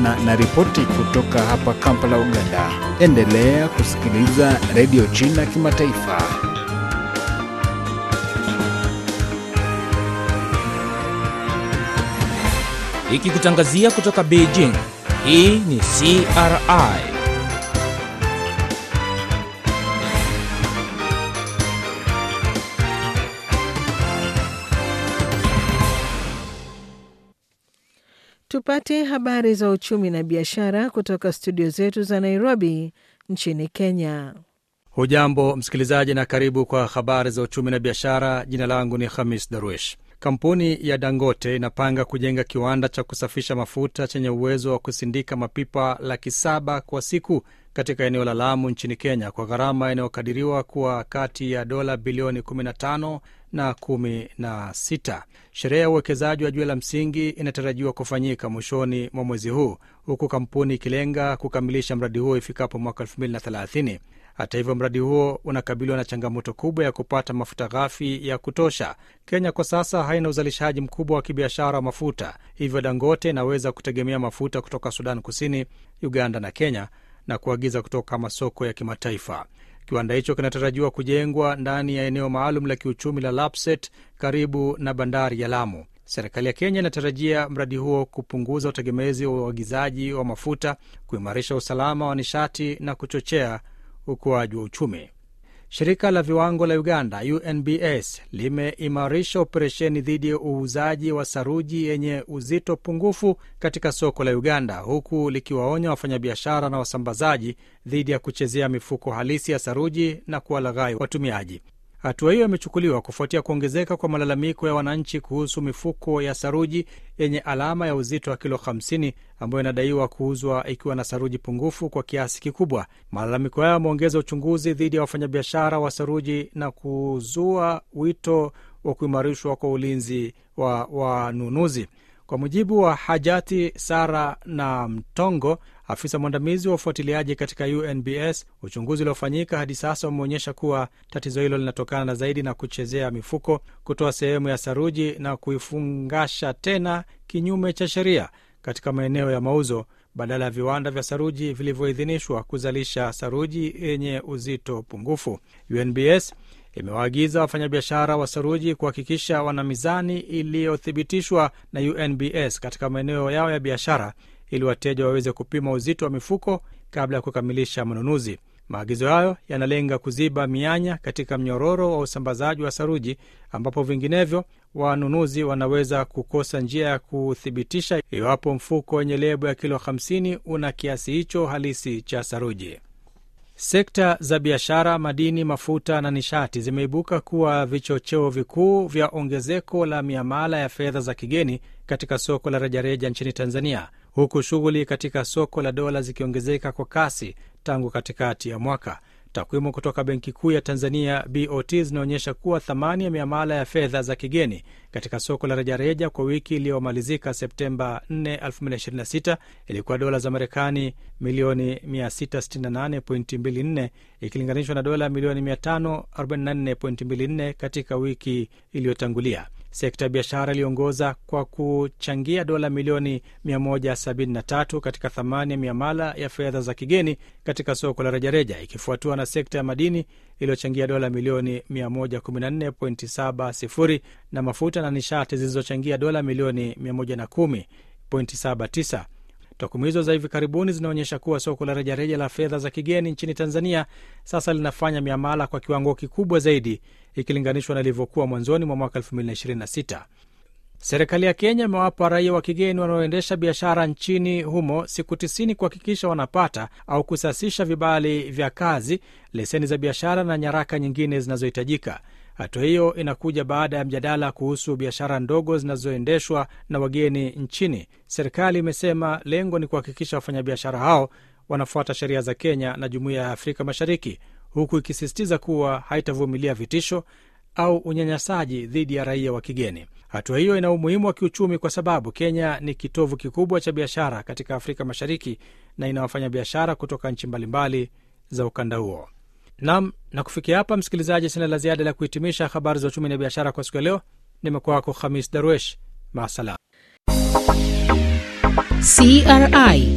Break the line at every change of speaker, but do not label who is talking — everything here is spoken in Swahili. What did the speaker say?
kutokana na ripoti kutoka hapa Kampala, Uganda. Endelea kusikiliza redio China Kimataifa.
Ikikutangazia kutoka Beijing. Hii ni CRI.
Tupate habari za uchumi na biashara kutoka studio zetu za Nairobi nchini Kenya.
Hujambo msikilizaji, na karibu kwa habari za uchumi na biashara. Jina langu ni Hamis Darwish. Kampuni ya Dangote inapanga kujenga kiwanda cha kusafisha mafuta chenye uwezo wa kusindika mapipa laki saba kwa siku katika eneo la Lamu nchini Kenya kwa gharama inayokadiriwa kuwa kati ya dola bilioni 15 na 16. Sherehe ya uwekezaji wa jiwe la msingi inatarajiwa kufanyika mwishoni mwa mwezi huu huku kampuni ikilenga kukamilisha mradi huo ifikapo mwaka 2030. Hata hivyo mradi huo unakabiliwa na changamoto kubwa ya kupata mafuta ghafi ya kutosha. Kenya kwa sasa haina uzalishaji mkubwa wa kibiashara wa mafuta, hivyo Dangote inaweza kutegemea mafuta kutoka Sudan Kusini, Uganda na Kenya na kuagiza kutoka masoko ya kimataifa. Kiwanda hicho kinatarajiwa kujengwa ndani ya eneo maalum la kiuchumi la Lapset karibu na bandari ya Lamu. Serikali ya Kenya inatarajia mradi huo kupunguza utegemezi wa uagizaji wa mafuta, kuimarisha usalama wa nishati na kuchochea ukuaji wa uchumi. Shirika la viwango la Uganda, UNBS, limeimarisha operesheni dhidi ya uuzaji wa saruji yenye uzito pungufu katika soko la Uganda, huku likiwaonya wafanyabiashara na wasambazaji dhidi ya kuchezea mifuko halisi ya saruji na kuwalaghai watumiaji. Hatua hiyo imechukuliwa kufuatia kuongezeka kwa malalamiko ya wananchi kuhusu mifuko ya saruji yenye alama ya uzito wa kilo 50 ambayo inadaiwa kuuzwa ikiwa na saruji pungufu kwa kiasi kikubwa. Malalamiko hayo yameongeza uchunguzi dhidi ya wafanyabiashara wa saruji na kuzua wito wa kuimarishwa kwa ulinzi wa wanunuzi. Kwa mujibu wa Hajati Sara na Mtongo, afisa mwandamizi wa ufuatiliaji katika UNBS, uchunguzi uliofanyika hadi sasa umeonyesha kuwa tatizo hilo linatokana na zaidi na kuchezea mifuko, kutoa sehemu ya saruji na kuifungasha tena kinyume cha sheria katika maeneo ya mauzo badala ya viwanda vya saruji vilivyoidhinishwa kuzalisha saruji yenye uzito pungufu. UNBS imewaagiza wafanyabiashara wa saruji kuhakikisha wana mizani iliyothibitishwa na UNBS katika maeneo yao ya biashara ili wateja waweze kupima uzito wa mifuko kabla ya kukamilisha manunuzi. Maagizo hayo yanalenga kuziba mianya katika mnyororo wa usambazaji wa saruji, ambapo vinginevyo wanunuzi wanaweza kukosa njia ya kuthibitisha iwapo mfuko wenye lebo ya kilo 50 una kiasi hicho halisi cha saruji. Sekta za biashara, madini, mafuta na nishati zimeibuka kuwa vichocheo vikuu vya ongezeko la miamala ya fedha za kigeni katika soko la rejareja nchini Tanzania, huku shughuli katika soko la dola zikiongezeka kwa kasi tangu katikati ya mwaka. Takwimu kutoka Benki Kuu ya Tanzania BOT zinaonyesha kuwa thamani ya miamala ya fedha za kigeni katika soko la rejareja kwa wiki iliyomalizika Septemba 4, 2026 ilikuwa dola za Marekani milioni 668.24 ikilinganishwa na dola milioni 544.24 katika wiki iliyotangulia. Sekta ya biashara iliongoza kwa kuchangia dola milioni 173 katika thamani ya miamala ya fedha za kigeni katika soko la rejareja, ikifuatiwa na sekta ya madini iliyochangia dola milioni 114.70 na mafuta na nishati zilizochangia dola milioni 110.79. Takwimu hizo za hivi karibuni zinaonyesha kuwa soko la rejareja la fedha za kigeni nchini Tanzania sasa linafanya miamala kwa kiwango kikubwa zaidi ikilinganishwa na ilivyokuwa mwanzoni mwa mwaka 2026. Serikali ya Kenya imewapa raia wa kigeni wanaoendesha biashara nchini humo siku tisini kuhakikisha wanapata au kusasisha vibali vya kazi, leseni za biashara na nyaraka nyingine zinazohitajika. Hatua hiyo inakuja baada ya mjadala kuhusu biashara ndogo zinazoendeshwa na wageni nchini. Serikali imesema lengo ni kuhakikisha wafanyabiashara hao wanafuata sheria za Kenya na Jumuiya ya Afrika Mashariki, huku ikisisitiza kuwa haitavumilia vitisho au unyanyasaji dhidi ya raia wa kigeni. Hatua hiyo ina umuhimu wa kiuchumi kwa sababu Kenya ni kitovu kikubwa cha biashara katika Afrika Mashariki na ina wafanyabiashara kutoka nchi mbalimbali za ukanda huo. Nam, na kufikia hapa, msikilizaji, sina la ziada la kuhitimisha habari za uchumi na biashara kwa siku ya leo. Nimekuwa wako Khamis Darwesh, maasalam.
CRI